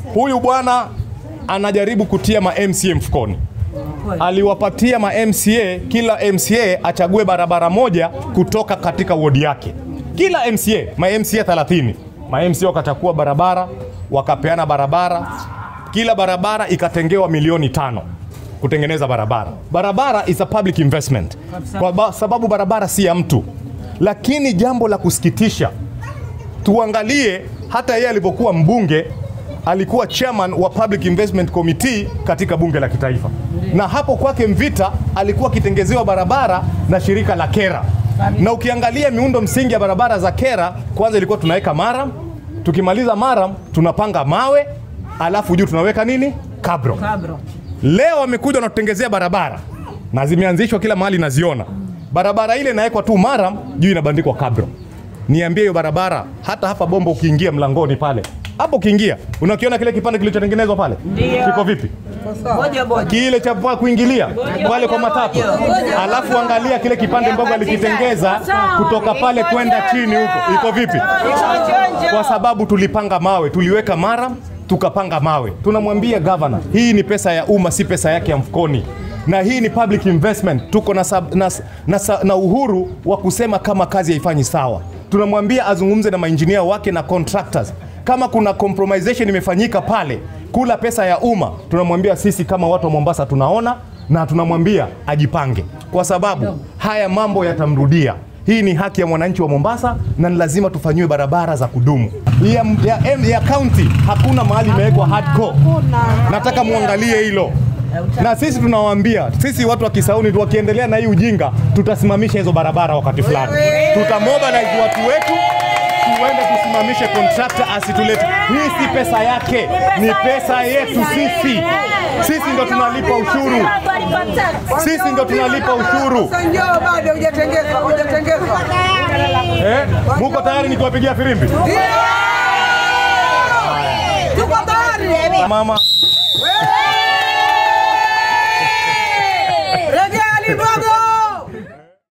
Huyu bwana anajaribu kutia ma MCA mfukoni. Aliwapatia ma MCA, kila MCA achague barabara moja kutoka katika wodi yake. Kila MCA, ma MCA 30. Ma MCA wakachukua barabara, wakapeana barabara. Kila barabara ikatengewa milioni tano kutengeneza barabara. Barabara is a public investment kwa ba sababu barabara si ya mtu. Lakini jambo la kusikitisha, tuangalie hata yeye alipokuwa mbunge alikuwa chairman wa Public Investment Committee katika bunge la kitaifa, na hapo kwake Mvita alikuwa akitengezewa barabara na shirika la Kera. Na ukiangalia miundo msingi ya barabara za Kera, kwanza ilikuwa tunaweka maram, tukimaliza maram tunapanga mawe, alafu juu tunaweka nini? Kabro. Kabro. Leo wamekuja wanatutengezea barabara na zimeanzishwa kila mahali, naziona barabara ile inawekwa tu maram, juu inabandikwa kabro. Niambie hiyo barabara, hata hapa Bombo ukiingia mlangoni pale hapo ukiingia unakiona kile kipande kilichotengenezwa pale Ndio. kiko vipi? Moja moja. Kile cha pa kuingilia pale kwa matatu, alafu angalia kile kipande mbogo alikitengeza kutoka pale kwenda chini huko, iko vipi? Kwa sababu tulipanga mawe, tuliweka maram tukapanga mawe. Tunamwambia gavana, hii ni pesa ya umma, si pesa yake ya mfukoni na hii ni public investment. Tuko na, sab, na, na, na uhuru wa kusema kama kazi haifanyi sawa. Tunamwambia azungumze na mainjinia wake na contractors kama kuna compromisation imefanyika pale kula pesa ya umma, tunamwambia sisi kama watu wa Mombasa tunaona na tunamwambia ajipange, kwa sababu haya mambo yatamrudia. Hii ni haki ya mwananchi wa Mombasa na ni lazima tufanyiwe barabara za kudumu. Ya, ya, ya county hakuna mahali imewekwa hardcore. Nataka muangalie hilo na sisi tunawaambia, sisi watu wa Kisauni tu wakiendelea na hii ujinga, tutasimamisha hizo barabara wakati fulani, tutamobilize watu wetu tuende tusimamishe contractor asitulete. Hii si pesa yake, ni pesa yetu sisi. Sisi ndo tunalipa ushuru, sisi ndo tunalipa ushuru. Sasa njoo bado hujatengezwa, hujatengezwa. Eh, muko tayari nikiwapigia firimbi? Tuko tayari. Mama Rejea Libogo.